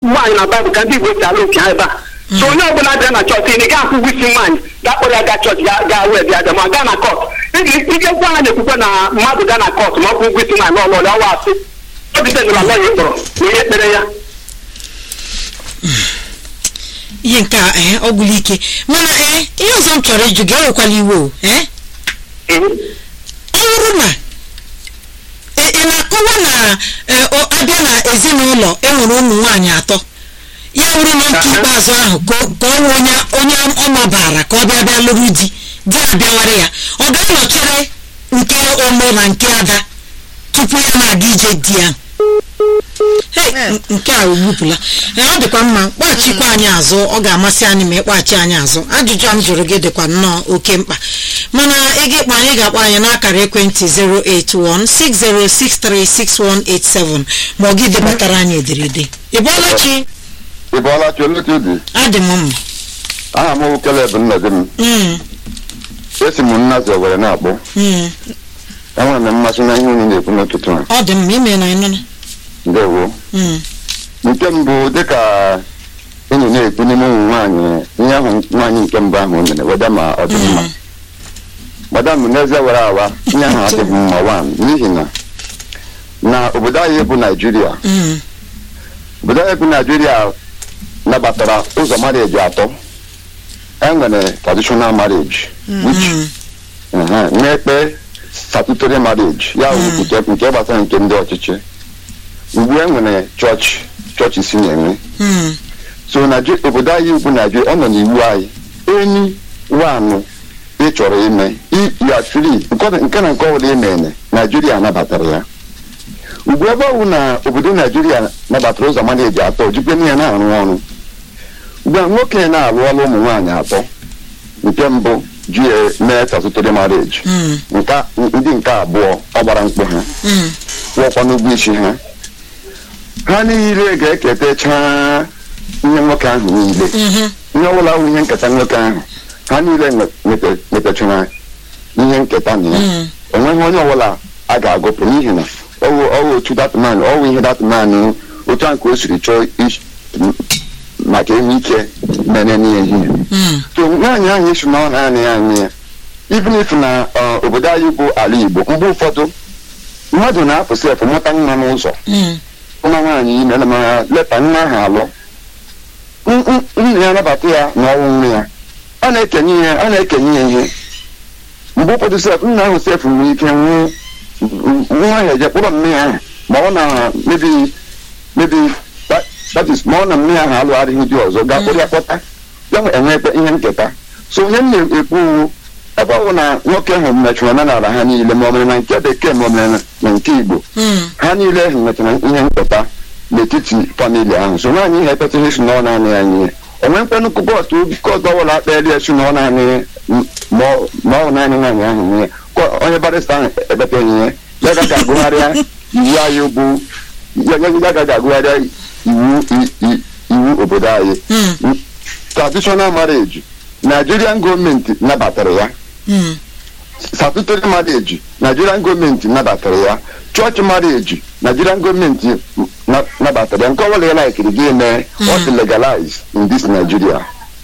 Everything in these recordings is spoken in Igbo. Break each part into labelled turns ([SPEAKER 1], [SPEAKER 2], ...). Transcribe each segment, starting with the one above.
[SPEAKER 1] nwaanyị na baịbụl ka ndị igbo si alụ nke ha ebe a so onye ọbụla bịa na chọọchị ị ga-akwụ ụgwọ isi nwaanyị ga-akpọrọ ya gaa chọọchị ga gaa wee bịa bịa ma gaa na kọt ike gwa ha na-ekwukwe na mmadụ gaa na kọt ma ọ kwụ ụgwọ isi nwaanyị n'ọlụọlị ọwa asị ogidezila lọya kpọrọ na ihe kpere ya
[SPEAKER 2] ihe nke a ee ọ gwụla ike mana ee ihe ọzọ m chọrọ ịjụ gị ewekwala iwe o ee
[SPEAKER 1] Mhm.
[SPEAKER 2] ọ bụrụ na ị ị na-akọwa na ee, ọ- abịa na ezinụlọ enwere ụmụ nwaanyị atọ ya bụrụ na nke
[SPEAKER 1] Aha.
[SPEAKER 2] ikpeazụ ahụ ka ọ- ka ọ nwee onye onye ọ mabara ka ọ bịa bịa lụrụ di di abịawara ya ọ ga-anọchere nke ome na nke ada tupu ya na-aga ije di ya Hey, n- nke a egbupụla Ee, ọ dịkwa mma kpaghachikwa anyị azụ ọ ga-amasị anyị ma ịkpaghachi anyị azụ ajụjụ a m jụrụ gị dịkwa nnọọ oke mkpa mana ị ga-ekpe anyị ga-akpọ anyị n'akara ekwentị 08160636187 ma ọ gị debatara anyị ederede ị bọọla chi
[SPEAKER 3] ị bọọla chi ole ka ị dị
[SPEAKER 2] adị m mma
[SPEAKER 3] aha m bụ Caleb Nnọdị m
[SPEAKER 2] Mm,
[SPEAKER 3] esi m nnazi were na-akpọ
[SPEAKER 2] mm.
[SPEAKER 3] enwere m mmasị na ihe unu na-ekwu n'ụtụtụ a
[SPEAKER 2] ọ dị mma ime na ịnụna
[SPEAKER 3] ndewo
[SPEAKER 2] Mm,
[SPEAKER 3] nke mbụ dịka enyi na-ekwu n'ime ụmụ nwaanyị ihe ahụ nwaanyị nke mbụ ahụ o mere weda ma ọ dị mma
[SPEAKER 2] mm,
[SPEAKER 3] madam n'ezie were awa ihe ahụ adịghị mma wan n'ihi na na obodo anyị bụ naijiria
[SPEAKER 2] mm,
[SPEAKER 3] obodo anyị bụ naijiria nabatara ụzọ marriage atọ enwere traditional marriage which
[SPEAKER 2] mm,
[SPEAKER 3] Ehe, na-ekpe statutory marriage ya bụ
[SPEAKER 2] Mm.
[SPEAKER 3] nke nke gbasara nke ndị ọchịchị ugbu e nwere chọọchị chọọchị si na-enwe
[SPEAKER 2] mm,
[SPEAKER 3] so Naiji- obodo anyị bụ naijiria ọ nọ n'iwu anyị enyi wanụ ị chọrọ ime i- ya free nke ọ- nke na nke ọbụla imene naijiria nabatara ya ugbu ebe ọ bụ na obodo naijiria nabatara ụzọ mana eji atọ jikwe n'ihe na-arụ ọrụ ugbu a nwoke na-alụ ọrụ ụmụ nwaanyị atọ nke mbụ ji ya mee statutory marriage
[SPEAKER 2] mm,
[SPEAKER 3] nke ndị nke abụọ ọ gbara mkpụ ha
[SPEAKER 2] mm,
[SPEAKER 3] kwụọkwa n'ụgwọ isi ha ha niile ga-eketacha ihe nwoke ahụ niile
[SPEAKER 2] mhm,
[SPEAKER 3] ihe ọbụla bụ ihe nketa nwoke ahụ ha niile nwe- nweta- nwetachara ihe nketa na ya
[SPEAKER 2] mm,
[SPEAKER 3] enweghị onye ọbụla a ga-agụpụ n'ihi na ọwụ ọwụ otu datman ọwụ ihe datman otu a nke o siri chọọ ish- m- maka ime ike mere n'ihe ihe
[SPEAKER 2] mm,
[SPEAKER 3] so nwaanyị ahụ esi na ọ naanị ya anyị ya even if na ọ, obodo anyị bụ ala igbo mgbe ụfọdụ mmadụ na-apụ sef mụta nwa n'ụzọ
[SPEAKER 2] mm,
[SPEAKER 3] nwa nwaanyị ime na ma leta nwa ahụ alụ N- n- nna ya nabata ya na ọnwụ nwa ya a na-ekenye ya a na-ekenye ya ihe mgbe ụfọdụ sef nna ahụ sef nwere ike nwụọ nwa ahụ eje kpụrọ mme ya ahụ ma ọ na mebi mebi that- that is ma ọ na mme ya ahụ alụ adịghị dị ọzọ gaa kpụrụ ya kpọta ya nwe- enwekwa ihe nketa so onye m na-ekwu wu ebe ọ bụ na nwoke ahụ mechara omenala ha niile ma ọ mere na nke bekee ma ọ mere na- na nke igbo
[SPEAKER 2] mm,
[SPEAKER 3] ha niile ahụ nwetara ihe nketa n'etiti famili ahụ so nwaanyị ihe ekpetaghị esi na ọ naanị ya nye onwe mkpenụ kọtụ kọtụ ọbụla akpeli esi na ọ naanị ya, m- ma ọ ma ọ bụ naanị nwaanyị ahụ nye Kọ- onye barịsta ahụ ekpeteghị ya ya gaghị agụgharịa iwu anyị bụ ya ya- ya gaghị agụgharịa iwu i- i- iwu obodo anyị
[SPEAKER 2] mm,
[SPEAKER 3] traditional marriage nigerian gọọmenti nabatara ya
[SPEAKER 2] mm.
[SPEAKER 3] statutory marriage nigerian gọọmenti nabatara ya church marriage nigerian gọọmenti na- nabatara ya nke ọbụla ya laikiri gị mee ọ dị legalize in this nigeria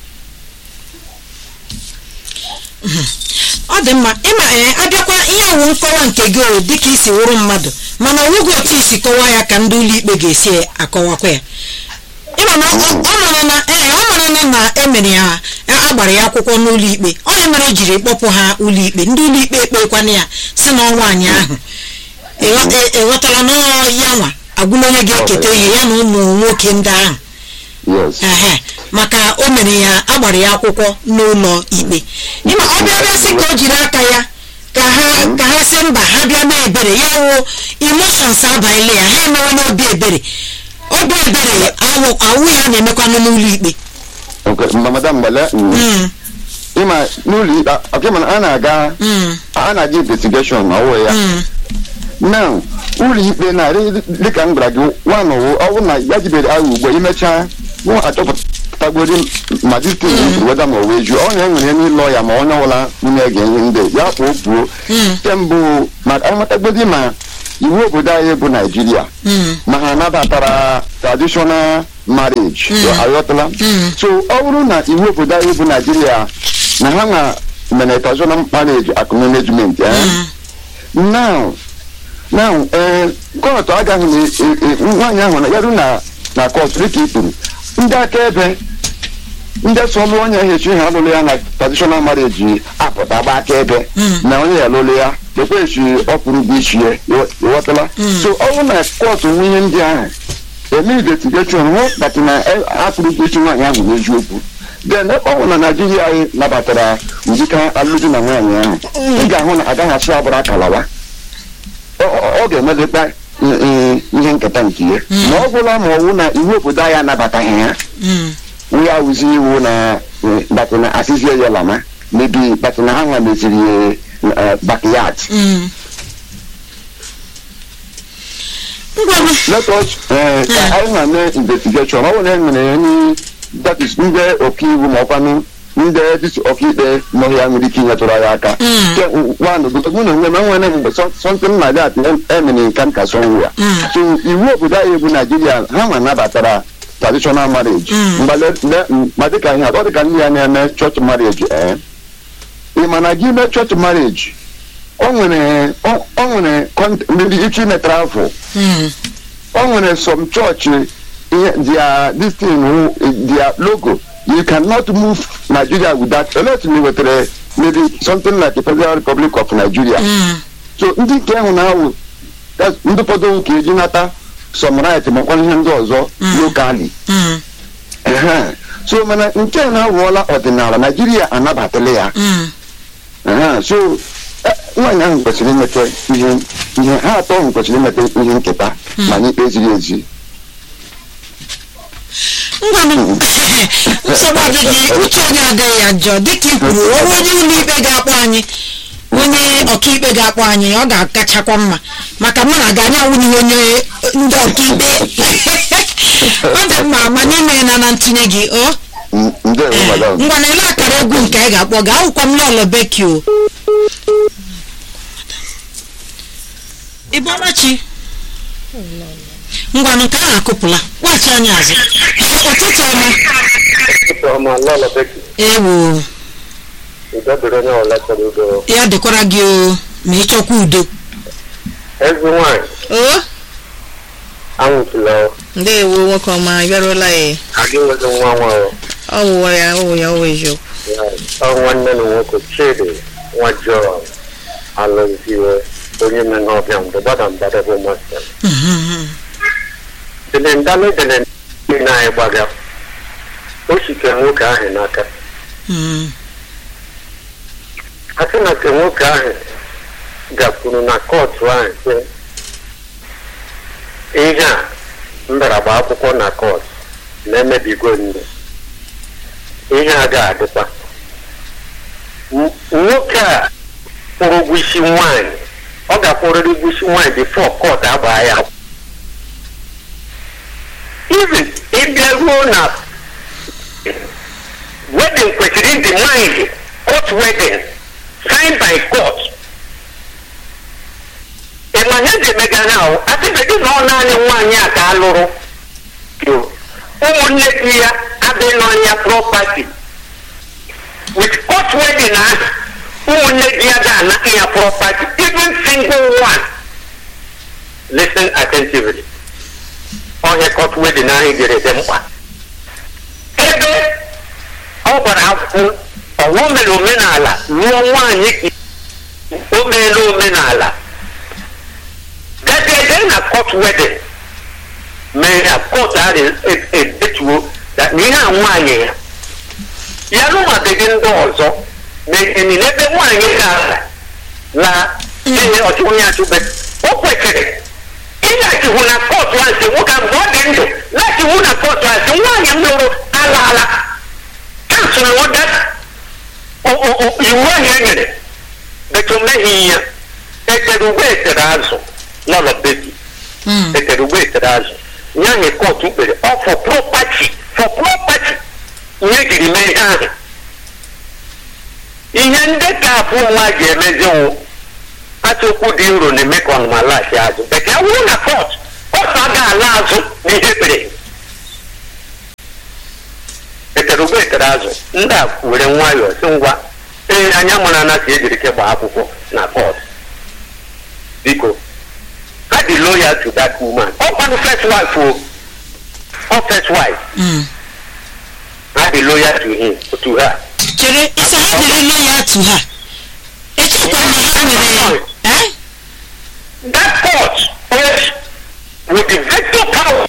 [SPEAKER 2] ọ dị mma ịma ee abịakwa ihe awụ nkọwa nke gị o dịka isi wụrụ mmadụ mana ọ nweghị otu isi kọwaa ya ka ndị ụlọ ikpe ga-esi akọwakwa ya ịma na ọ ọ mara na ee ọ mara na na emere ya agbara ya akwụkwọ n'ụlọ ikpe onye mere ejiri kpọpụ ha ụlọ ikpe ndị ụlọ ikpe ekpekwana ya si na nwaanyị ahụ ịghọ- ị- ịghọtara na ọ ya nwa agwụla onye ga-eketa ihe ya na ụmụ nwoke ndị ahụ
[SPEAKER 3] yes
[SPEAKER 2] ehe maka o mere ya agbara ya akwụkwọ n'ụlọ ikpe ịma ọ bịa bịa sị ka o jiri aka ya ka ha ka ha sị mba ha bịa mee ebere ya wụ emotions abanyela ya ha emewe n'obi ebere obi ebere awụ awụ ya na-emekwanụ n'ụlọ ikpe
[SPEAKER 3] okay mma madam gbale
[SPEAKER 2] Mm,
[SPEAKER 3] ịma n'ụlọ ikpe ọkịma a na-aga
[SPEAKER 2] mm,
[SPEAKER 3] a na-aga investigation na ọwụ ya
[SPEAKER 2] mm,
[SPEAKER 3] now ụlọ ikpe na-arị dịka m gwara gị nwanụ ọ bụ na ya jibere agha ugbo imechaa mụ achọpụtagori ma dịtụ weda ma o wee jụọ onye nwere n'ịlọ ya ma onye ọbụla na-ege ihe ndị ya kpụọ kwuo
[SPEAKER 2] mm,
[SPEAKER 3] nke mbụ maka amatagbodi ma iwu obodo anyị bụ naijiria
[SPEAKER 2] mm,
[SPEAKER 3] ma ha nabatara traditional marriage
[SPEAKER 2] Mm.
[SPEAKER 3] aghọtala
[SPEAKER 2] Mm.
[SPEAKER 3] so ọ bụrụ na iwu obodo anyị bụ naijiria na ha na mere traditional marriage acknowledgement eh?
[SPEAKER 2] Mm.
[SPEAKER 3] now now ee kọtụ agaghị na e- e- nwaanyị ahụ na yaru na na kọtụ dịka i kwuru ndị akaebe ndị sọlụ onye ahụ echi ha alụlụ ya na traditional marriage apụta gba akaebe
[SPEAKER 2] Mm.
[SPEAKER 3] na onye ya alụlụ ya ekwechi ọpụrụ bụ ichi ya ịghọtala
[SPEAKER 2] Mm.
[SPEAKER 3] so ọ bụrụ na kọtụ nwe ihe ndị ahụ eme investigeshon hụ kpatị na akpụrụ bụ ichi nwaanyị ahụ n'eziokwu then ebe ọ bụ na naijiria anyị nabatara ụdịka alụmdi na nwaanyị ahụ ị ga-ahụ na agaghị asụ agbụrụ akalawa ọ ọ- ọ ga-emedekwa i- i- ihe nketa nke ya
[SPEAKER 2] Mm.
[SPEAKER 3] ma ọ bụla ma ọ wụ na iwu obodo anyị anabataghị ya
[SPEAKER 2] Mm.
[SPEAKER 3] nwe ya wụzi iwu na batị na asịzie ya lama mebi batị na ha nwa meziri bakyard
[SPEAKER 2] Mm. ngwanụ
[SPEAKER 3] let us eh, ka anyị na mee investigation ọ bụrụ na e nwere any that is ndị ọkaiwu ma ọkwanụ ndị dịs ọkaikpe nọ ya nwere ike inyetụrụ anyị aka
[SPEAKER 2] Mm.
[SPEAKER 3] Ke- one mụ na onwe m enwere mgbe so- something like that emere nka nka somewhere
[SPEAKER 2] Mm.
[SPEAKER 3] so iwu obodo anyị bụ naijiria ha nwa nabatara traditional marriage
[SPEAKER 2] Mm.
[SPEAKER 3] mgbe le- le- m- ma dịka ihe atọ dịka ndị ya na-eme church marriage ee ị ma na gị mee church marriage o nwere o o nwere kont- ndị ike imetara afọ
[SPEAKER 2] Mm.
[SPEAKER 3] o nwere some church ihe their this thing wụ their logo you cannot move nigeria without elet na wetara maybe something like the federal republic of nigeria
[SPEAKER 2] Mm.
[SPEAKER 3] so ndị nke ahụ na-awụ that's ndị ụfọdụ ka eji nata some right makwa ihe ndị ọzọ
[SPEAKER 2] Mm.
[SPEAKER 3] locally
[SPEAKER 2] Mm.
[SPEAKER 3] Ehe. so mana nke a na-awụọla ọdịnala naijiria anabatala ya
[SPEAKER 2] Mm.
[SPEAKER 3] Ehe. so eh, nwaanyị ahụ kwesịrị imete ihe ihe ha atọ ahụ kwesịrị imete ihe nketa ma n'ikpe ziri ezi
[SPEAKER 2] ngwanụ nsogbu adịghị uche onye adịghị ya njọ dịka i kwuru ọrụ onye ụlọ ikpe ga-akpọ anyị onye ọkaikpe ga-akpọ anyị ọ ga-akachakwa mma maka mụ na ga-anya awụnye onye ndị ọkaikpe ọ dị mma ma n'ime na na ntinye gị o
[SPEAKER 3] N- ndewo madam
[SPEAKER 2] ngwa na ele akara egwu nke anyị ga-akpọ gaa akwụkwọ m lọlọ beki o ịbọlachi ngwanụ nke ahụ akụpụla kpọchi anyị azụ ụtụtụ ọma
[SPEAKER 1] ọma lọlọ beki
[SPEAKER 2] ewo
[SPEAKER 1] udobere onye ọla chọrọ udo
[SPEAKER 2] ya dịkwara gị o ma ịchọkwa udo
[SPEAKER 1] ezi nwanyị
[SPEAKER 4] o
[SPEAKER 1] anwụtụla
[SPEAKER 4] ndewo nwoke ọma ị bịarụla ya
[SPEAKER 1] aga enwezi nwa nwa
[SPEAKER 4] ọ wụwa ya ọ wụ ya ọ wụ eziokwu
[SPEAKER 1] ọ nwanne na nwoke chidi nwa jọn alụziwe onye me n'ọbịa mgbe gbada mbada bụ masịrị dele ndalụ dele niile anyị gbaga o sike nwoke ahụ n'aka
[SPEAKER 2] Mm.
[SPEAKER 1] a sị na nke nwoke ahụ gakwuru na kọtụ ahụ sị ihe a m bịara gba akwụkwọ na kọtụ na-emebigo nne ihe a ga-adịkwa M- nwoke a kwụrụ ụgwọ isi nwaanyị ọ ga-akwụrịrị ụgwọ isi nwaanyị bifo kọtụ agbaa ya even ịbịa ruo na wedding kwesịrị ịdị mind court wedding signed by court ịma ihe ji emega na ahụ atịbedị na ọ naanị nwaanyị a ka a lụrụ ụmụnne di ya adịghị n'ọnya property with court wedding ahụ ụmụnne di ya ga-ana ya property even single one listen attentively ọhịa court wedding ahụ jere dị mkpa ebe ọ gbara akwụkwọ ọwụ mere omenala lụọ nwaanyị ka o meela omenala gajeje na court wedding mee na court ahụ e- edetuo na ihe a nwaanyị ya ya lụmabeghị ndị ọzọ na-enyi n'ebe nwaanyị ga-ala na ihe ọchụ onye achụbe o kwesịrị ịlaghachiwu na kọtụ ahụ si nwoke ahụ mgbe ọ dị ndụ laghachiwu na kọtụ ahụ si nwaanyị m lụrụ alaala kansụl ụda iwu ahụ e nyere betu meghị ya etere ugbo etere azụ n'ụlọ bebi
[SPEAKER 2] Mm.
[SPEAKER 1] etere ugbo etere azụ nye ahụ kọtụ kpere ọ fọ propati fọ propati ihe jiri mee ihe ahụ ihe ndị ka abụ nwa ji emezi nwụ atụkwu dị nro na-eme ka ọnụma laghachi azụ bekee wụrụ na kọt kọtụ aga ala azụ n'ihe kpere etere ugbo etere azụ ndị a were nwayọọ si ngwa ee anya mụrụ ana ka ejiri ke gbaa akwụkwọ na kọt biko ha dị loyal to that woman ọ kwanụ first wife o ọ first wife
[SPEAKER 2] Mm.
[SPEAKER 1] ha dị loyal to him to her
[SPEAKER 2] chere ịsa ha dịrị loyal to ha echekwa na ha nwere eh?
[SPEAKER 1] that court is with the veto power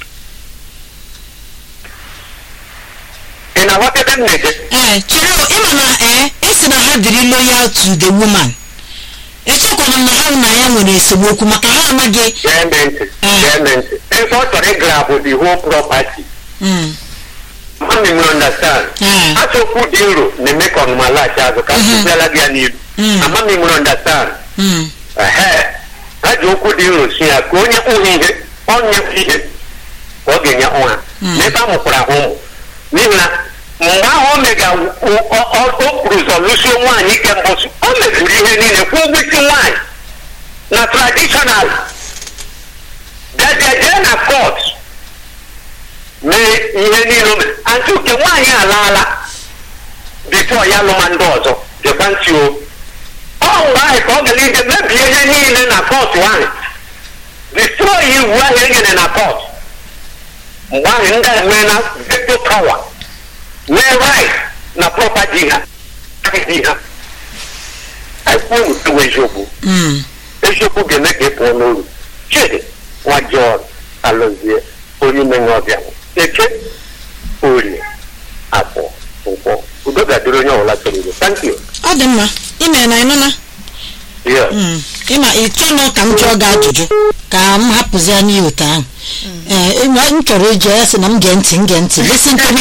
[SPEAKER 1] ị na-aghọta ebe m na-eje
[SPEAKER 2] ee chere o, ịma na ee esi na ha dịrị loyal to the woman echekwana na ha na ya nwere esemokwu maka ha amaghị
[SPEAKER 1] gee me ntị gee me ntị ebe ọ chọrọ ịgrabụ the whole property
[SPEAKER 2] Mm.
[SPEAKER 1] mami nwere understand
[SPEAKER 2] ee
[SPEAKER 1] achọkwu dị nro na-eme ka ọnụma laghachi azụ ka
[SPEAKER 2] Mhm.
[SPEAKER 1] mpụziala gị ya n'ilu
[SPEAKER 2] Mm.
[SPEAKER 1] amami nwere understand
[SPEAKER 2] Mm.
[SPEAKER 1] ehe ha ji okwu dị nro si ya ka onye kpụghị ihe onye ihe ka ọ ga-enye ụha
[SPEAKER 2] Mm.
[SPEAKER 1] n'ebe a mụkwara ha ụmụ n'ihi na mgbe ahụ o mega o kwuru ụzọ lụsie nwaanyị ike mbọsụ o mezuru ihe niile kwụ ụgwọ isi nwaanyị na traditional bịaja jee na kọt mee ihe niile o mere antị uke nwaanyị alaala bifo ya lụma ndị ọzọ jekwa ntị o ọ mgbe ahụ ka ọ gara ije mebie ihe niile na kọt ahụ destroy iwu ahụ e nyere na kọt mgbe ahụ ndị a nwee na veto power nwee right na property ha di ha ekwu ewu eziokwu
[SPEAKER 2] Mm.
[SPEAKER 1] eziokwu ga-eme ka ị pụọ n'uru chidi nwa jọn alụzie onye menye ọbịa eke orie afọ nkwọ udo ga-adịrị onye ọbụla chọrọ udo thank you
[SPEAKER 2] ọ dị mma ime na ịnụna
[SPEAKER 1] yes
[SPEAKER 2] Mm. ịma ịchọnụ ka m jụọ gị ajụjụ ka m hapụzi ya n'ihi otu ahụ ee ịma m chọrọ ịjụ ya sị na m gee ntị m gee ntị listen to me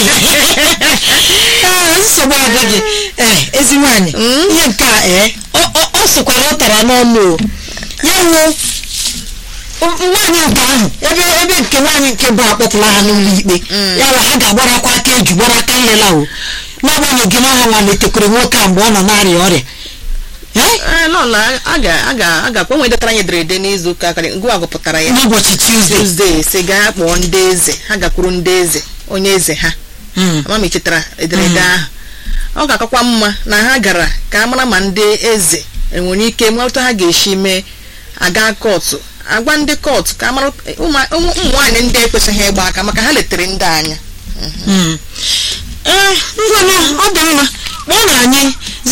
[SPEAKER 2] ee nsogbu adịghị ee ezi nwaanyị ihe nke a ee ọ- ọ ọ sịkwara ọ tara n'ọnụ o ya wuo nwaanyị nke ahụ ebe ebe nke nwaanyị nke bụ akpọpụla ha n'ụlọ ikpe ya wa ha ga-agbarakwa aka eju gbara aka nlela o n'agbanyeghị na ọha nwaletekwere nwoke a mgbe ọ nọ na-arịa ọrịa ee
[SPEAKER 4] ee lọla a ga a ga a ga-akpọ nwe detara anyị ederede n'izu ụka karị ngwa gụpụtara ya
[SPEAKER 2] n'ụbọchị tuzdee
[SPEAKER 4] tuzdee si gaa kpọọ ndị eze ha gakwuru ndị eze onye eze ha
[SPEAKER 2] Mm.
[SPEAKER 4] ama m echetara ederede ahụ ọ ga-akakwa mma na ha gara ka a mara ma ndị eze enwere ike nweta ha ga-esi mee aga kọtụ agwa ndị kọtụ ka a mara ụmụ ụmụ nwaanyị ndị ekwesịghị ịgba aka maka ha letere ndị anya
[SPEAKER 2] Mm. ee ngwanụ ọ dị mma kpọọ na anyị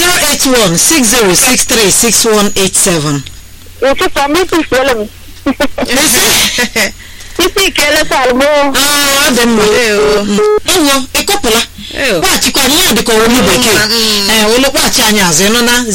[SPEAKER 2] 08160636187
[SPEAKER 5] ụtụtụ ọma isi isiele m isi ikele salmo
[SPEAKER 2] Aa, ọ dị mma
[SPEAKER 4] Ewo.
[SPEAKER 2] ewo ịkọpụla
[SPEAKER 4] Ewo.
[SPEAKER 2] kpaghachikwana ihe dịka olu bekee
[SPEAKER 4] Mm.
[SPEAKER 2] ee olu kpaghachi anyị azụ ịnụ na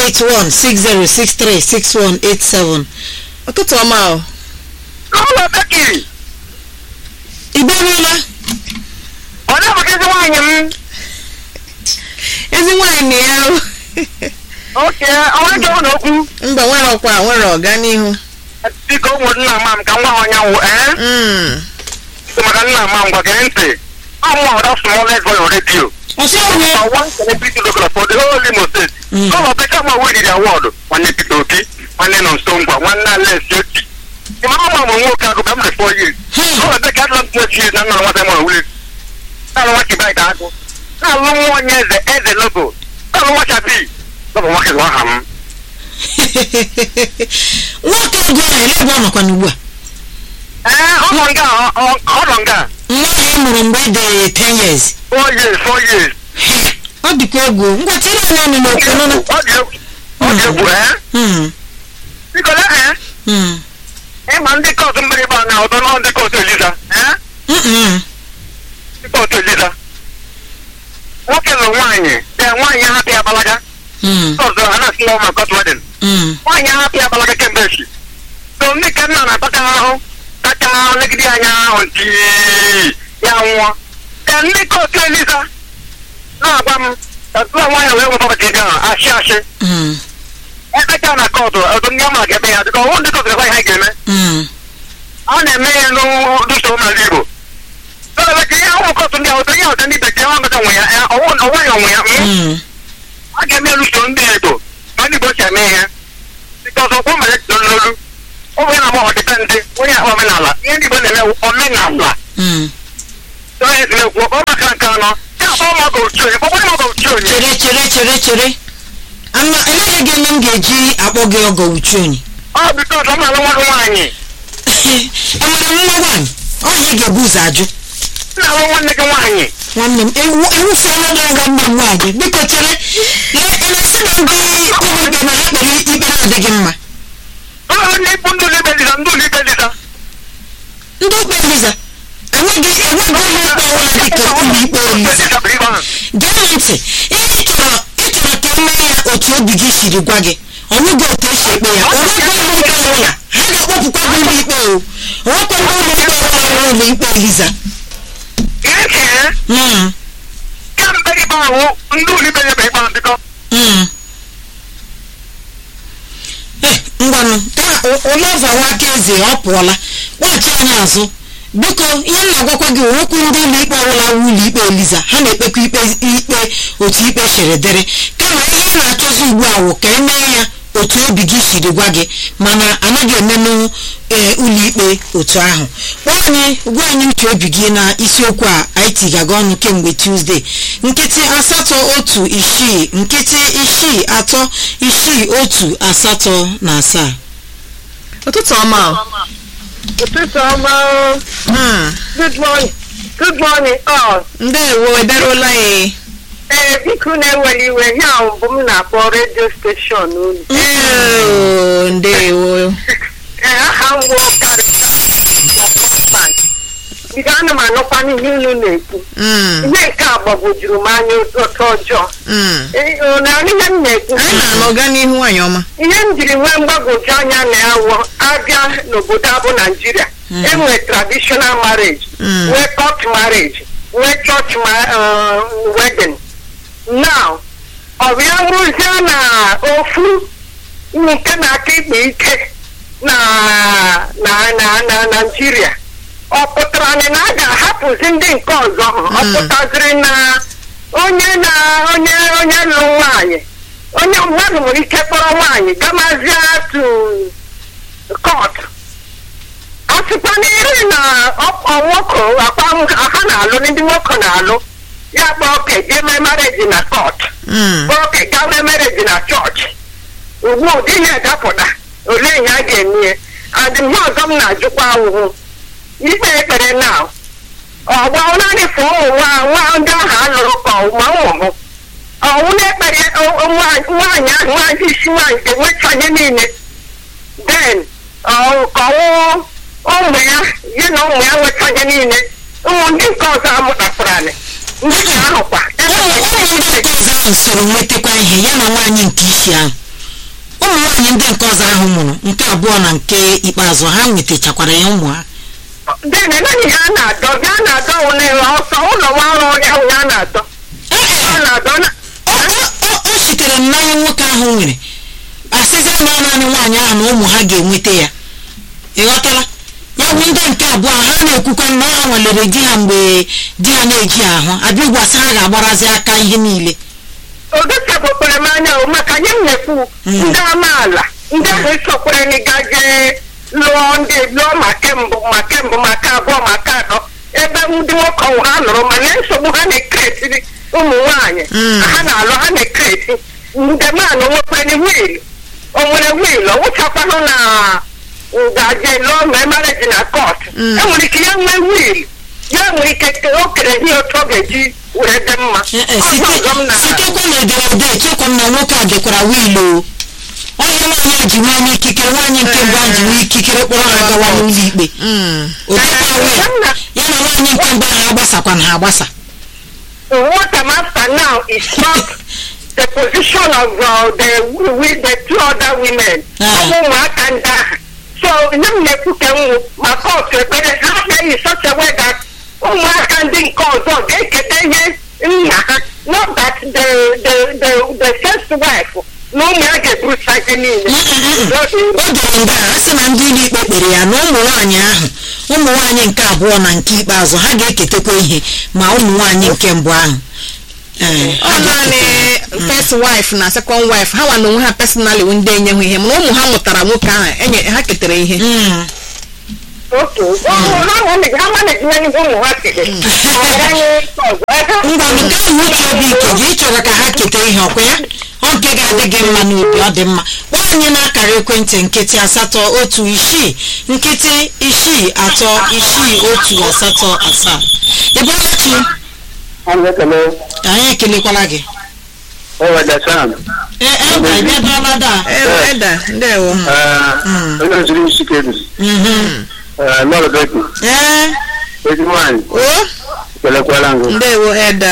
[SPEAKER 2] 08160636187
[SPEAKER 4] ụtụtụ ọma o
[SPEAKER 1] ụlọ bekiri
[SPEAKER 2] igberuola
[SPEAKER 1] onye bụ ezi nwaanyị m
[SPEAKER 4] ezi nwaanyị na ya o.
[SPEAKER 1] oke onye jọrọ n'okwu
[SPEAKER 4] mba nwere ọkwa nwere ọganihu
[SPEAKER 1] biko ụmụnna ama m ka nwa ha ọnyanwụ ee
[SPEAKER 4] Mm.
[SPEAKER 1] maka nna ama m gwa gee ntị ọmụ ọda smallest voice radio
[SPEAKER 2] ọsọ ọhụụ
[SPEAKER 1] number one celebrity local for the whole Imo State.
[SPEAKER 2] Mm.
[SPEAKER 1] Gọvanọ Peter Mo winning the award nwanne Peter Obi nwanne Nonso Ngwa nwanne Alex Oti. Ịma ọma m nwoke agụ bịa m four years.
[SPEAKER 2] Hmm.
[SPEAKER 1] Gọvanọ Peter adịla m twelve years na nna nwata m ọwụle. Na-alụ nwa Kibai ka agụ. Na-alụ nwa onye eze eze logo. Na-alụ nwa Chabi. Gọvanọ nwoke gụ aha m.
[SPEAKER 2] nwoke ego ahụ ele ebe ọ nọkwa n'ugbu a
[SPEAKER 1] Ee, ọ nọ nga ọ- ọ- ọ nọ nga.
[SPEAKER 2] nwa ahụ ị mụrụ mgbe ị dị 10 years
[SPEAKER 1] Four years, four years.
[SPEAKER 2] ọ dịkwa egwu ngwa tiere anyị ọnụ n'okwu nụ na
[SPEAKER 1] Ọ dị egwu. Ọ dị egwu, ee.
[SPEAKER 2] Mm,
[SPEAKER 1] Biko lee, ee.
[SPEAKER 2] mm,
[SPEAKER 1] Ịma ndị kọọtụ mgbịrịgba na ọdọ nọ ndị kọọtụ Eliza. Ee.
[SPEAKER 2] mm, mm.
[SPEAKER 1] Rịpọtụ Eliza. Nwoke lụrụ nwaanyị ee nwaanyị ahapụ ya gbalaga
[SPEAKER 2] Mm,
[SPEAKER 1] ọzọ ha na-asị na ma kot wedin
[SPEAKER 2] mm,
[SPEAKER 1] nwaanyị ahapụ ya gbalaga kemgbe echi so ndị ka nna na-ataka ahụ tacha legide anya ahụ nti ya nwụọ ka ndị kootu Eliza na-agwa m ka tụọ nwaanyị wee nwepọpụta ego ahụ achị achị
[SPEAKER 2] mm,
[SPEAKER 1] ekpecha na kootu ọdụ ndị ọma ga-eme ya dịka ọwụ ndị kootu ga-ekwe ihe ha ga-eme
[SPEAKER 2] mm.
[SPEAKER 1] a na-eme ya n'usoro n'ala Igbo Sọlọmọ ka ihe ụmụ kootu ndị ahụ onye ọzọ ndị bekee nwa mmecha nwe ya eh, ọwụ ọwụ ya onwe ya mm.
[SPEAKER 2] Mm,
[SPEAKER 1] a ga-eme usoro ndị Igbo ma ndị Igbo si eme ihe bikọs ọkwụ mere n'olu onye na-agba ọdịbendị onye akpa omenala ihe ndị Igbo na-eme wụ omenala
[SPEAKER 2] mm.
[SPEAKER 1] onye si na-ekwu ọ maka nke anọ ya akpa ọmọgọ otu onye kpọkpọ ọmọgọ otu onye
[SPEAKER 2] chere chere chere chere ama eleghị gị eme m ga-eji akpọ gị ọgọ uchu onye
[SPEAKER 1] ọ bikos ọ na-alụ nwa gị nwaanyị
[SPEAKER 2] enwere m nwa nwaanyị ọhịa ị ga-ebu ụzọ ajụ
[SPEAKER 1] na-alụ nwanne gị nwaanyị
[SPEAKER 2] nwanne m ewu ewufuola na nwanne m nwaanyị biko chere na-esi na ndị ụlọikpe na ha kpere ikpe na-adịghị mma
[SPEAKER 1] ọ na ikpu ndị ụlọ ikpe dịza ndị ụlọ ikpe dịza
[SPEAKER 2] ndị ikpe eliza enweghị enweghị ụlọ ikpe ọbụla dịka ụlọ ikpe eliza
[SPEAKER 1] dịza bụ ibe ahụ
[SPEAKER 2] gee m ntị ihe ị chọrọ ị chọrọ ka eme ya otu obi gị siri gwa gị ọnwụghị otu esi ekpe ya onwekwa ụlọ ikpe ọbụla ha ga-akpọpụkwa gị ụlọ ikpe o onwekwa ndị ụlọ ikpe ọbụla ụlọ ikpe eliza
[SPEAKER 1] ihe kee
[SPEAKER 2] Mm,
[SPEAKER 1] kemgbe ikpe ahụ ndị ụlọ ikpe nyebe ikpe ahụ bikọ
[SPEAKER 2] mm. Eh, ngwanụ taa ụlọva aka eze ọ pụọla kpọchi anya azụ biko ihe m na-agwakwa gị nwekwu ndị ụlọ ikpe ọbụla wu ụlọ ikpe eliza ha na-ekpekwa ikpe ikpe otu ikpe siri dịrị kama ihe ị na-achọzi ugbu a wụ ka emee ya otu obi gị siri gwa gị mana anaghị emenụ ee ụlọ ikpe otu ahụ gwa anyị gwa anyị uche obi gị na isiokwu a anyị tigaga ọnụ kemgbe tuzdee nkịtị asatọ otu isii nkịtị isii atọ isii otu asatọ na asaa
[SPEAKER 4] ụtụtụ ọma o.
[SPEAKER 5] ụtụtụ ọma o.
[SPEAKER 4] Hmm,
[SPEAKER 5] good morning good morning all
[SPEAKER 4] ndewo ederola ya
[SPEAKER 5] ee biko na-ewere iwe ihe ahụ bụ m na-akpọ redio steshọn unu
[SPEAKER 4] Ee, ndewo
[SPEAKER 5] ee aha m bụ karịta bido ana m anụkwa n'ihe unu na-ekwu
[SPEAKER 4] Mm,
[SPEAKER 5] ihe nke a gbagwojuru m anya otu ọjọọ
[SPEAKER 4] mm.
[SPEAKER 5] Ee, ọ na-anụ ihe m na-ekwu
[SPEAKER 4] anyị na-anọ gaa n'ihu nwanyị ọma
[SPEAKER 5] ihe m jiri nwee mgbagwoju anya na-awọ abịa n'obodo abụ naijiria enwere traditional marriage
[SPEAKER 4] Mm.
[SPEAKER 5] nwee court marriage nwee church ma- uh, wedding now ọ bụ ya bụrụzie na ofu nke na-aka ikpe ike na na na na naijiria ọ pụtara na a ga-ahapụzi ndị nke ọzọ ha ọ pụtaziri na onye na onye onye lụrụ nwaanyị onye mmadụ nwere ike kpọrọ nwaanyị gamazie tu kọt a sịkwa na iri na ọ- nwoke akpa ha na-alụ ndị nwoke na-alụ ya kpọọ oke jee mee mareji na kọt
[SPEAKER 4] Mm,
[SPEAKER 5] kpọọ oke gaa mee mareji na chọọchị ugbu ụdị ihe dapụta olee ihe a ga-eme adị ihe ọzọ m na-ajụkwa ahụhụ ikpe ekpere na ọgba naanị fụ ụmụ nwa nwa ndị ahụ alụrụ ka ma ụmụ hụ ọnwụ na-ekpere o- o- nwaanyị nwaanyị ahụ nwaanyị isi nwaanyị ga-enwecha ihe niile den ọ- ka ọnwụ ụmụ ya ya na ụmụ ya nweta ihe niile ụmụ ndị nke ọzọ amụtakwara anyị ndị nke ahụ kwa
[SPEAKER 2] ụmụ ụmụ ndị nke ọzọ ahụ soro nwetakwa ihe ya na nwaanyị nke isi ahụ ụmụ nwaanyị ndị nke ọzọ ahụ mụrụ nke abụọ na nke ikpeazụ ha nwetachakwara ya ụmụ ha
[SPEAKER 5] den naghị ha na-adọ bịa na-adọ ụlọ ọsọ ụlọ nwa ọrụ ọrịa ahụ ya na-adọ ọ na-adọ na
[SPEAKER 2] o o- o sitere mmanya nwoke ahụ nwere asịzi na ọ naanị nwaanyị ahụ na ụmụ ha ga-enweta ya ịghọtala ya bụ ndị nke abụọ ha na-ekwukwa na ha nwelere di ha mgbe di ha na-eji ahụ abịa gwasị ha ga-agbarazi aka ihe niile
[SPEAKER 5] ogesapụkwara m anya o maka nye m na-ekwu ndị amaala ndị ahụ esokwere n'ịgaje lụọ ndị lụọ ma kembụ ma kembụ maka abụọ maka atọ ebe ndị nwoke ọhụrụ ha lụrụ mana nsogbu ha na-ekeretiri ụmụ nwaanyị
[SPEAKER 4] Mm.
[SPEAKER 5] ha na-alụ ha na-ekereti ndị manụ nwekwere wiil o nwere wiil ọ wụchakwanụ na ngaje lụọ ma mareji na kọt
[SPEAKER 4] Mm.
[SPEAKER 5] enwere ike ya nwee wiil ya nwere ike o kere ihe otu ọ ga-eji were dị mma
[SPEAKER 2] Eh, eh,
[SPEAKER 5] Ọzọ
[SPEAKER 2] site
[SPEAKER 5] ọzọ m na-
[SPEAKER 2] sitekwa na ederede echekwa m na nwoke a gekwara wiil o onye nwaanyị a ji nwee n'ikikere nwaanyị nke mbụ a ji nwee ikikere kpọrọ ha gawa n'ụlọ ikpe
[SPEAKER 4] mm.
[SPEAKER 2] odekwa wiil ya na nwaanyị nke mbụ ahụ agbasakwa na ha agbasa
[SPEAKER 5] what I'm after now is not the position of uh, the with the two other women.
[SPEAKER 2] Ah.
[SPEAKER 5] Ụmụ ụmụaka ndị ahụ. So nye m na-ekwu ka m wụ ma kọtụ ekpere ha agaghị such a way that ụmụaka ndị nke ọzọ ga-eketa ihe nna ha not that the the the the first wife na ụmụ ya ga-eburucha ihe niile.
[SPEAKER 2] o dere nga a sị na ndị ụlọ ikpe kpere ya na ụmụ nwaanyị ahụ ụmụ nwaanyị nke abụọ na nke ikpeazụ ha ga-eketekwa ihe ma ụmụ nwaanyị nke mbụ ahụ Ee,
[SPEAKER 4] ọ
[SPEAKER 2] ha
[SPEAKER 4] naanị
[SPEAKER 2] ga-eketa.
[SPEAKER 4] first wife na second wife ha nwa na onwe ha personally wụ ndị enyeghị ihe mana ụmụ ha mụtara nwoke ahụ enye ha ketara ihe
[SPEAKER 2] Mm.
[SPEAKER 5] otu ụmụ ha manage ha manage ihe ndị ụmụ ha kere. Ọ gara nye nke ọzọ.
[SPEAKER 2] ngwa nke ahụ ihe ọkwa ya ọ nke ga-adị gị mma n'obi ọ dị mma kpọọ anyị n'akara ekwentị nkịtị asatọ otu isii nkịtị isii atọ isii otu asatọ asaa ịbọlachi
[SPEAKER 1] Anyị ekele
[SPEAKER 2] anyị ekelekwala gị
[SPEAKER 1] Oweda Sam.
[SPEAKER 2] ee e bịa bịa bịa da
[SPEAKER 4] Eh, eda ndewo
[SPEAKER 1] Onye oziri isi kedu. Lọrọ Beki.
[SPEAKER 2] ee
[SPEAKER 1] Ezi nwaanyị.
[SPEAKER 4] o
[SPEAKER 1] Kelekwala ngụ.
[SPEAKER 4] ndewo eda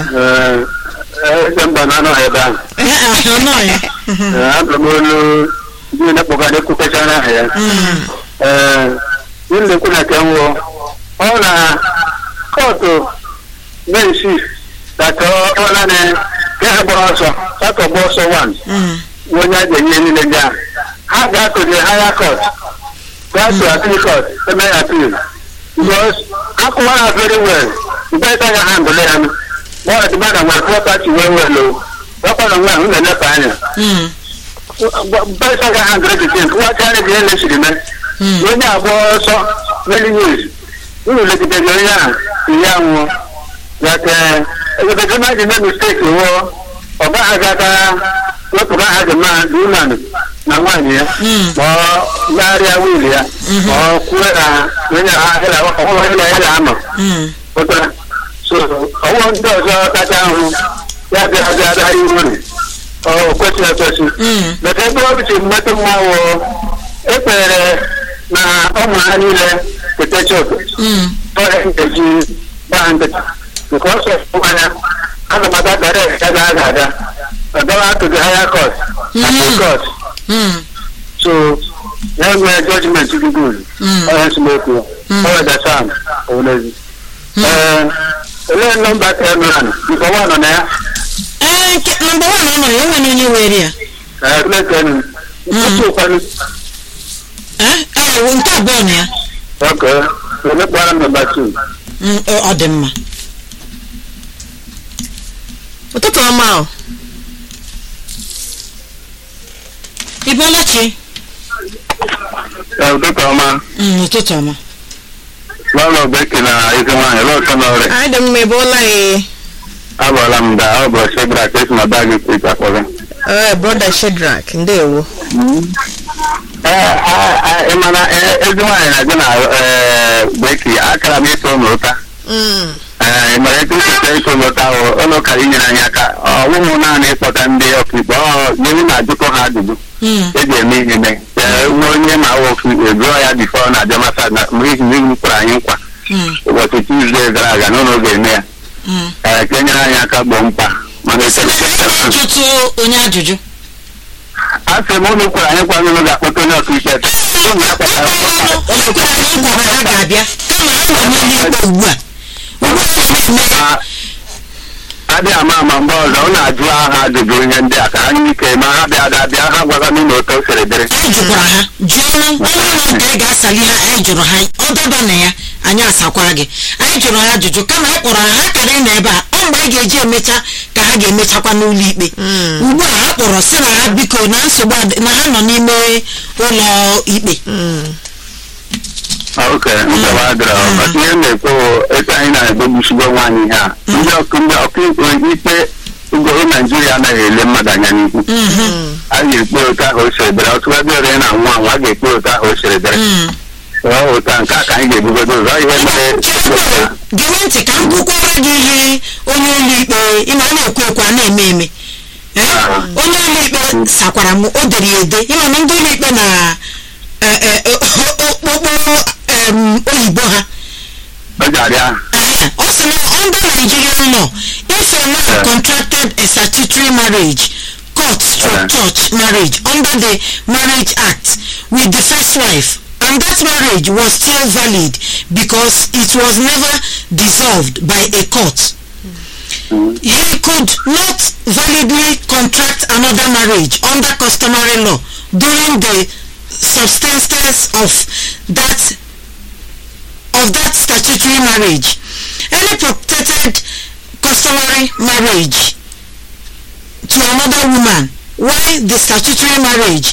[SPEAKER 1] Eze mba na anọ ebe ahụ.
[SPEAKER 2] ee ahụ nọ ya
[SPEAKER 1] Abụ m olu ndị na-akpọga ekwupechara aha ya. Ee, ihe na-ekwu na nke nwụọ. Ọ na kọtụ bensi datọ ọ naanị ka ha gbara ọsọ satọ gba ọsọ wan onye a ga-enye niile ndị ahụ ha ga-atụ the higher court gaa to appeal court eme appeal because akụwa ha very well mgbe ịta ga handle ya nụ gbọọ dị mmadụ nwere property well well o ọkpọrọ nwa ahụ na-emepe anya mgbe ịta ga handle the thing kụwacharị dị ihe na-esiri mee na onye agba ọsọ many years unu legidere onye ahụ ihe anwụọ that ebebezi mmadụ mee mistake wụọ ọ gaghị agata wepụrụ aha dị mma dị ụlanụ na nwaanyị ya ma ọ gagharịa wiil ya ma ọ kwue na onye ọhụrụ ya na ya na-anọ pụtara so ọwụwa ndị ọzọ kacha ahụ ya bịa bịa bịa iru ọ kwesịrị ekwesị bete ebe ọ bụchi mmetụ mmanwụ ekpere na ụmụ ha niile kete chọpụ tọrọ nkeji gbaa nkịtị nke ọsọ mmanya ana m aga gara ya ga aga aga agawa to the higher court appeal court so ya nwee judgment dị good onye nsogbu ọ weda sam owulezi ee olee nọmba terminal nke ọwa nọ na ya
[SPEAKER 2] ee nke nọmba wan ọ nọ ya enwere onye were ya
[SPEAKER 1] ee klekenu nkwụsị ụkwado
[SPEAKER 2] ee ee nke abụọ na ya
[SPEAKER 1] ọkụ emekpara nọmba two
[SPEAKER 2] Mm, ọ ọ dị mma
[SPEAKER 4] ụtụtụ ọma o
[SPEAKER 2] ịbọlachi
[SPEAKER 3] ụtụtụ ọma
[SPEAKER 2] Mm, ụtụtụ ọma
[SPEAKER 3] lọlọ beki na ezi nwaanyị lọsọ n'ọrịa
[SPEAKER 4] anyị dị mma ebe ụla ya
[SPEAKER 3] abụọla m da ọ bụ shebra ka esi na baagi kwit akpọrọ
[SPEAKER 4] ee broda shedrak ndewo
[SPEAKER 3] ị mana ezi nwaanyị na-agụ na beki akara m ịtụ ụlọ ụta
[SPEAKER 4] Mm.
[SPEAKER 3] ị mara etu esi ịtụ ụlọ ụta ụlọ ụka inyere anyị aka ọwụmụ naanị ịkpọta ndị ọkaikpe ọ nyewu na-ajụkọ ha ajụjụ
[SPEAKER 2] Mm,
[SPEAKER 3] eji eme ihe mee nwe onye ma awa ọkaikpe jụọ ya bifọ na abịa masa na mgbe ihi n'ihu kwara anyị nkwa
[SPEAKER 2] mm,
[SPEAKER 3] ụbọchị tuzdee gara aga n'ụlọ ga-eme ya
[SPEAKER 2] mm.
[SPEAKER 3] ee ka e nyere anyị aka gboo mkpa mana
[SPEAKER 2] jụtụ onye ajụjụ
[SPEAKER 3] a sị m ụlọ kwara anyị kwa n'ụlọ ga-akpọta onye ọkaikpe ụnụ ya kpatara
[SPEAKER 2] Ọ gwara anyị nkwa na ha ga-abịa kama ha nọ n'ụlọ ikpe ugbu a ugbu a ha na-eme
[SPEAKER 3] adịghị ama ama mgbe ọzọ ọ na-ajụ aha ajụjụ ihe ndị a ka ha nye ike ma ha bịa ga bịa ha gwaga n'ụlọ otu o siri dịrị
[SPEAKER 2] anyị jụkwara ha jụọ ọnụ ọnụ nke anyị ga-asali ha anyị jụrụ ha ọ daba na ya anyị asakwara gị anyị jụrụ ha ajụjụ kama anyị kpọrọ ha ha kara ịnọ ebe a ọ mgbe anyị ga-eji emecha ka ha ga-emechakwa n'ụlọ ikpe ugbu a ha kpọrọ sị na ha biko na nsogbu adị- na ha nọ n'ime ụlọ ikpe
[SPEAKER 3] oke nsogbu adịrọ maka ihe m na-ekwu etu anyị na-egbegbusigbo nwaanyị ihe a ndị ọkụ ndị ọkaikpe ikpe ugoro naijiria anaghị ele mmadụ anya n'ihu a ga-ekpe otu ahụ o siri dịrị ọtụtụ ebe ore na-anwụ anwụ a ga-ekpe otu ahụ o siri dịrị
[SPEAKER 2] Mm.
[SPEAKER 3] ọ otu a nke a ka anyị ga-ebugodo ụzọ ihe mere
[SPEAKER 2] gere ntị ka m kwukwara gị ihe onye ụlọ ikpe ịma a na-ekwu ekwu a na-eme eme Eh? onye ụlọ ikpe sakwara m o dere ya ede ịma na ndị ụlọ ikpe na eh, eh, okpukpo em, oyibo ha
[SPEAKER 3] ọ ji arịa
[SPEAKER 2] Eh, ọ sị na under Nigerian law if a man contracted a statutory marriage court stroke church marriage under the marriage act with the first wife and that marriage was still valid because it was never dissolved by a court he could not validly contract another marriage under customary law during the substance of that of that statutory marriage any protected customary marriage to another woman while the statutory marriage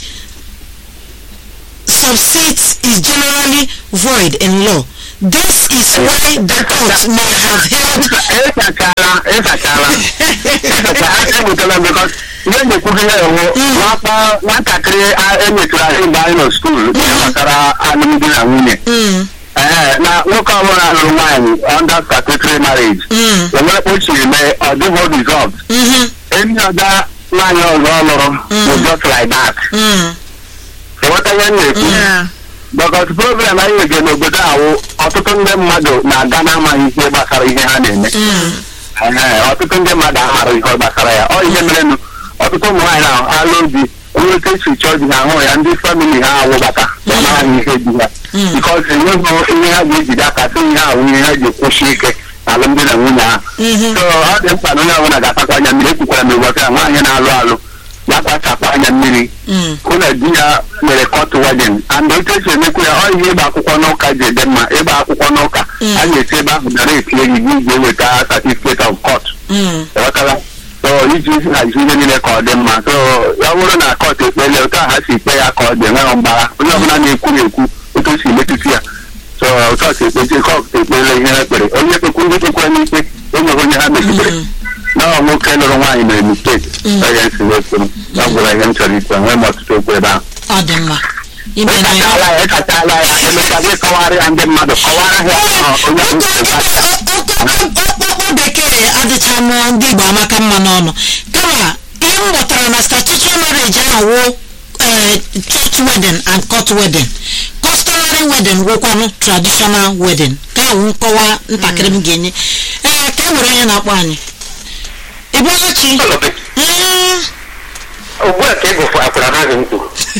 [SPEAKER 2] subsists is generally void in law this is why the court may have held
[SPEAKER 3] ịsachala ịsachala ịsachala ha ebutela m
[SPEAKER 1] because ihe na-ekwughị ya ewu nwakpa nwatakịrị a- enyetụrụ anyị mgbe anyị nọ skuul ihe gbasara alụmdi na nwunye
[SPEAKER 2] Mm,
[SPEAKER 1] ee na nwoke ọbụla lụrụ nwaanyị under statutory marriage
[SPEAKER 2] mm,
[SPEAKER 1] enwere o chiri mee ọ dịghị resolved
[SPEAKER 2] mhm,
[SPEAKER 1] enyi ọga nwaanyị ọzọ ọ lụrụ bụ just like that
[SPEAKER 2] mm,
[SPEAKER 1] enweta ihe m na-ekwu
[SPEAKER 4] Yeah.
[SPEAKER 1] because problem anyị nwege n'obodo ahụ ọtụtụ ndị mmadụ na-aga n'amaghị ihe gbasara ihe ha na-eme
[SPEAKER 2] mm.
[SPEAKER 1] Ee, ọtụtụ ndị mmadụ amara ihe gbasara ya ọ ihe merenụ ọtụtụ ụmụ nwaanyị ahụ alụ di onye oke si chọọ di ha hụ ya ndị famili ha awụbata amaghị ihe di ha bikọs enweghị ihe ha ga-ejide aka sị ihe ahụ ihe ha ji kwụsị ike na alụmdi na nwunye ha
[SPEAKER 2] Mhm.
[SPEAKER 1] so ọ dị mkpa na onye ọbụla ga-akpakwa anya mmiri ekwukwara m ụbọchị a nwaanyị na-alụ alụ ya kpachapụ anya mmiri
[SPEAKER 2] Mm.
[SPEAKER 1] hụ na di ya mere kọt wedin and otu esi emekwa ya ọ ihe ịgba akwụkwọ n'ụka ji ede mma ịgba akwụkwọ n'ụka a ga-esi ebe ahụ dara etinye gị gị ga-eweta certificate of court
[SPEAKER 2] Mm.
[SPEAKER 1] ghọtara so iji hazi ihe niile ka ọ dị mma so ya bụrụ na kọt ekpele otu a ha si ikpe ya ka ọ dị enweghị mgbagha onye ọbụla na-ekwu na-ekwu otu o si metụta ya so otu a si ekpechi kọt ekpele ihe ha kpere onye kpekwu ndị kpekwara n'ikpe enweghị onye ha megidere na ọ nwoke lụrụ nwaanyị mere mistake onye nsi wepụrụ ya gwara ihe m chọrọ ikpe enweghị m ọtụtụ okwu ebe ahụ
[SPEAKER 2] ọ dị mma ime na ya
[SPEAKER 1] ịkachala ya ịkachala ya emechaa gị kọwara ya ndị mmadụ kọwara ha ọ, onye bụ
[SPEAKER 2] ọkpọkpọ bekee adịcha m ndị igbo amaka mma n'ọnụ kama ihe m ghọtara na statutory marriage ahụ wụ eh, church wedding and court wedding customary wedding wụkwanụ traditional wedding ka ahụ nkọwa ntakịrị m ga-enye ee ka e were onye na-akpọ anyị ị bụọla chi Mm,
[SPEAKER 1] ugbu a ka ịgụfụ akwara naghị mkpu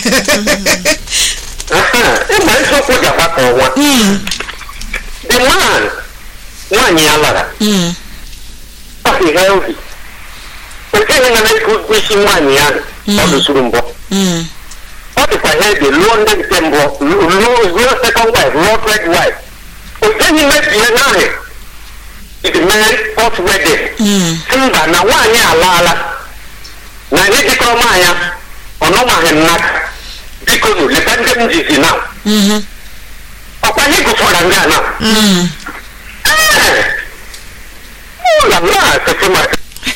[SPEAKER 1] ịgba isiokwu ji agbakọ ọnwa
[SPEAKER 2] mm,
[SPEAKER 1] the man nwaanyị ya lara
[SPEAKER 2] mm,
[SPEAKER 1] ọ dị healthy okeghị na na-ekwu isi nwaanyị ahụ ọ dụsuru mbọ
[SPEAKER 2] mm,
[SPEAKER 1] ọ dịkwa healthy lụọ ndị nke mbụ lụọ lụọ second wife lụọ third wife okeghị mebie naanị iji mee court wedding
[SPEAKER 2] mm,
[SPEAKER 1] si mba na nwaanyị alaala na anyị jikọrọ m anya ọ nọmaghị m n'aka biko nụ leta ndị m jizi na
[SPEAKER 2] mhm,
[SPEAKER 1] ọkwa anyị gụfọrọ ndị a na
[SPEAKER 2] mm.
[SPEAKER 1] ee ụlọ m na-asịsị ma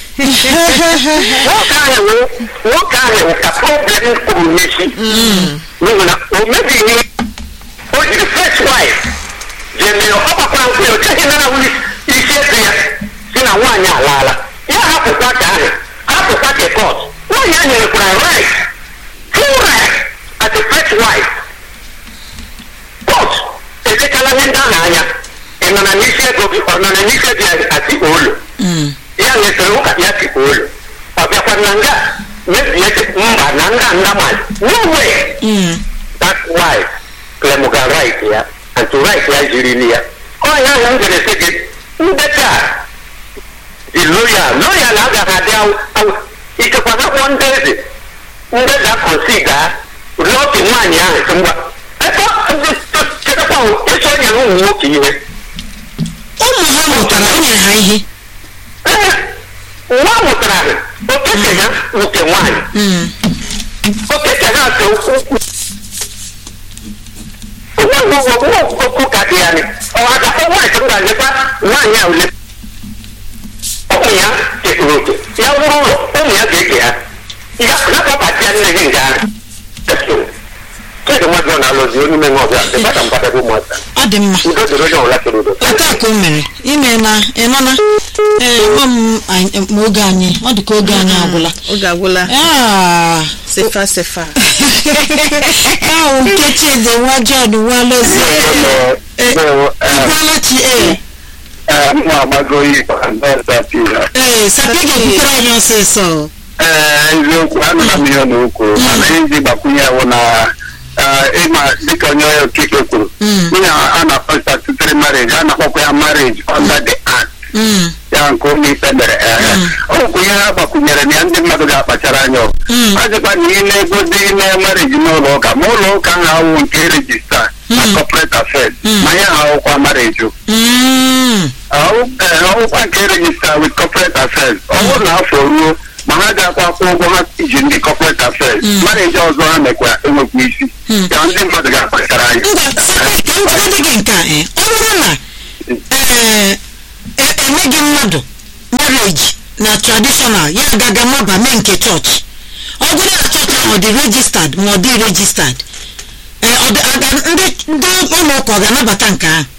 [SPEAKER 1] nwoke ahụ wụ- nwoke ahụ wụ ka problem kwuru n'isi n'ihi na o mebighị o jiri first wife jee mee ọ gbakwara nkwụ ya o cheghị na ahụ isi eze ya si na nwaanyị alaala ya hapụkwa ka ahụ hapụkwa ka kọt nwaanyị ahụ nyerekwara right full right as a first wife kọt edekala ihe ndị ahụ anya ị nọ na n'isi ego gị ọ nọ na n'isi ego ya atikpo ụlọ
[SPEAKER 2] Mm.
[SPEAKER 1] ya nyefere ụka ya tikpo ụlọ ọ bịakwa na nga mebie mba na nga nga mmadụ no way
[SPEAKER 2] Mm.
[SPEAKER 1] that wife claim ga right ya and to right ya jirili ya ọnya ahụ m jere sị gị ndeta dị loya loya na agaghị adị awụ awụ ikekwa ha kpọọ ndị eze ndị ga kọnsida lọtị nwaanyị ahụ sị ngwa ebe chekwa ịchọ nyere ụmụ nwoke ihe
[SPEAKER 2] ụmụ ha mụtara o nyere ha ihe
[SPEAKER 1] Ee, nwa mụtara okeke ha nke nwaanyị
[SPEAKER 2] Mm.
[SPEAKER 1] okeke ha nke ukwu onye okwu ka dị ya ni ọ agakọ nwaanyị m ga-anyekwa nwaanyị a ule ụmụ ya kekuru oke ya wụrụ ụlọ ụmụ ya ga-eke ha ya nakọbata ya nne gị nke ahụ chidi nwadị ọ na-alụzi onye ime nwa ọbịa dịbata mkpadebe ụmụaka
[SPEAKER 2] ọ dị mma
[SPEAKER 1] udo dịrị onye ọbụla chọrọ udo
[SPEAKER 2] otu a ka o mere ime na ịnọna ee nwa m anyị- ma oge anyị ọ dị ka oge anyị agwụla
[SPEAKER 4] oge agwụla
[SPEAKER 2] Ah,
[SPEAKER 4] sefa sefa
[SPEAKER 2] ahụ nke chidi nwa john nwa lozie ịgwala chi ee
[SPEAKER 1] m agbago igwe
[SPEAKER 2] ee sapi ga-ekwutere anyị ọsịsọ
[SPEAKER 1] ee eziokwu anụla m ihe n'okwu mana iji gbakwunye wụ na eh, ịma dịka onye okike kwuru
[SPEAKER 2] Mm.
[SPEAKER 1] ihe a na-akpọ statutory marriage a na-akpọkwa ya marriage under the act
[SPEAKER 2] Mm,
[SPEAKER 1] ya nke ụlọ ikpe mere ehe ọ bụkwa ihe ha gbakwunyere na ya ndị mmadụ ga-akpachara anya ọgụ
[SPEAKER 2] Mm.
[SPEAKER 1] ọzọkwa na ihe na-ego dị ime marriage n'ụlọ ụka ma ụlọ ụka ahụ awụ nke regista na
[SPEAKER 2] Mm.
[SPEAKER 1] corporate affairs
[SPEAKER 2] Mm.
[SPEAKER 1] ma ya ha awụkwa marriage o.
[SPEAKER 2] mm,
[SPEAKER 1] Ahụ- eh, ọwụkwa nke regista with corporate affairs ọ bụrụ na afọ ruo ma ha ga-akwa akwụ ụgwọ ha iji ndị corporate affairs
[SPEAKER 2] Mm.
[SPEAKER 1] marriage ọzọ ha mekwa enwekwa isi
[SPEAKER 2] Mm.
[SPEAKER 1] ya ndị mmadụ ga-akpachara anya
[SPEAKER 2] ngwa sapi ka m jide gị nke a ee ọ bụrụ na ee e- emeghị mmadụ marriage na traditional ya agaga maba mee nke chọọchị ọ bụrụ na chọọchị ahụ ọ dị registad ma ọ dị registad ee ọ dị aga ndị ndị ụlọ ụka ọ ga-anabata nke ahụ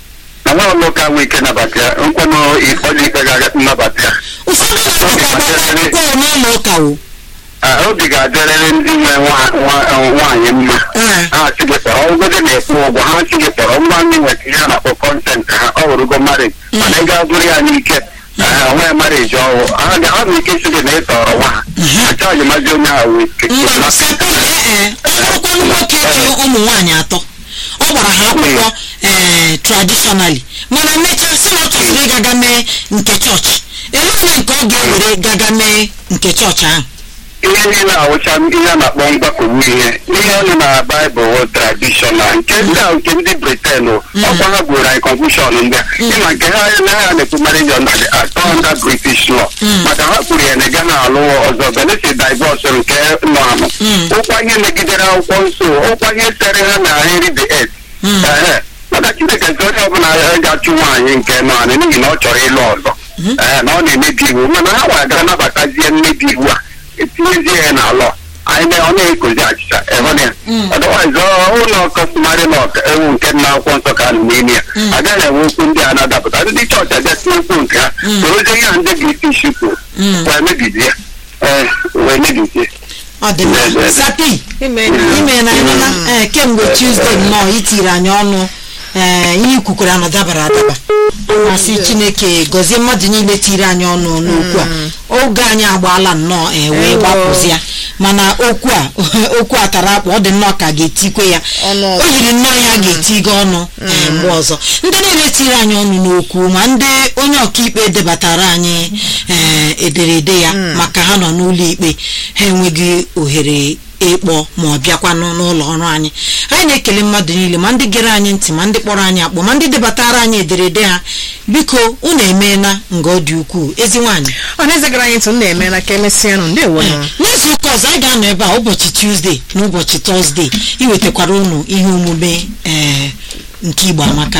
[SPEAKER 1] na nwa ụlọ ụka nwee ike nabata ya nkwenụ ọdụ ikpe ga nnabata ya
[SPEAKER 2] ụfọdụ na-agbakọ akwụkwọ n'ụlọ ụka o
[SPEAKER 1] Ah, obi ga-adịrịrị ndị nwe nwa- nwa- nwaanyị mma
[SPEAKER 2] Ee.
[SPEAKER 1] ha si gị kpọrọ ọgụgụ na-ekwu ụgwọ ha si gị kpọrọ ngwa ndị nweta ihe a na-akpọ kọntent ha ọ wụrụgo marriage mana ị ga-abụrụ ya n'ike onwe marriage ọwụ ha ga- ha bụ ike si gị na ị tọrọ nwa ha achọghị mazi onye ahụ
[SPEAKER 2] mba sata ee ọkpụkpọ nwoke ji ụmụ nwaanyị atọ ọ gbara ha akwụkwọ ee traditionally mana mechaa si na ọ chọsiri ịgaga mee nke chọọchị elee nke ọ ga-ewere gaga mee nke chọọchị ahụ
[SPEAKER 1] ihe niile awụcha ihe a na-akpọ mgbakọgbu ihe ihe ọnụ na baịbụl wụ tradishọnal nke ndị a nke ndị briten ọkwa ha gwere anyị confushọn ndị a ịma nke ha na ha na-ekwu marriage under the act ọ under british law maka ha kwuru ya na ị gaghị alụ ọzọ benesi divọs nke nọ anụ ụkwa ihe megidere akwụkwọ nsọ ụkwa ihe sere ha na henry the eighth Ehe. maka chineke nke onye ọbụla ga-achụ nwaanyị nke nọ anị n'ihi na ọ chọrọ ịlụ ọzọ Ee, na ọ na-emebi iwu mana ha nwere gara nabatazie mmebi iwu a etinyezie ya n'alọ anyị na ọ na-ekozi achịcha ịhụna ya ọdịwaiz ụlọ kọstọmarị lọ ewu nke nna akwụkwọ nsọ ka nọ n'ime ya agaghị enwe okwu ndị a na-adapụta ndị chọọchị abịa tinye okwu nke ha sorozie ihe a ndị british kwuru wee mebizie ee wee mebizie
[SPEAKER 2] ọ dị mma sapi
[SPEAKER 4] ime
[SPEAKER 2] ime na ịnụla ee kemgbe tuzdee nnọọ itiri anyị ọnụ ee ihe ikwukwara na dabara adaba masị chineke gọzie mmadụ niile tiri anyị ọnụ n'okwu a oge anyị agbaala nnọọ ee wee gbapụzia mana okwu a okwu a tara akpụ ọ dị nnọọ ka a ga-etikwe ya
[SPEAKER 4] Ọnụ
[SPEAKER 2] o
[SPEAKER 4] ọzọ.
[SPEAKER 2] yiri nnọọ ya ga-eti gị ọnụ ee mgbe ọzọ ndị niile tiri anyị ọnụ n'okwu ma ndị onye ọkaikpe debatara anyị ee ederede ya maka ha nọ n'ụlọ ikpe ha enweghị ohere ịkpọ ma ọ bịakwanụ n'ụlọ ọrụ anyị anyị na-ekele mmadụ niile ma ndị gere anyị ntị ma ndị kpọrọ anyị akpọ ma ndị debatara anyị ederede ha biko unu emeela nga ọ dị ukwuu ezi nwaanyị
[SPEAKER 4] ọ na-ezegara anyị ntụ m na-emela ka emesịanụ ndewo nụ
[SPEAKER 2] n'izu ụka ọzọ anyị ga-anọ ebe a ụbọchị tuzdee na ụbọchị tọzdee iwetakwara unu ihe omume ee nke igbo amaka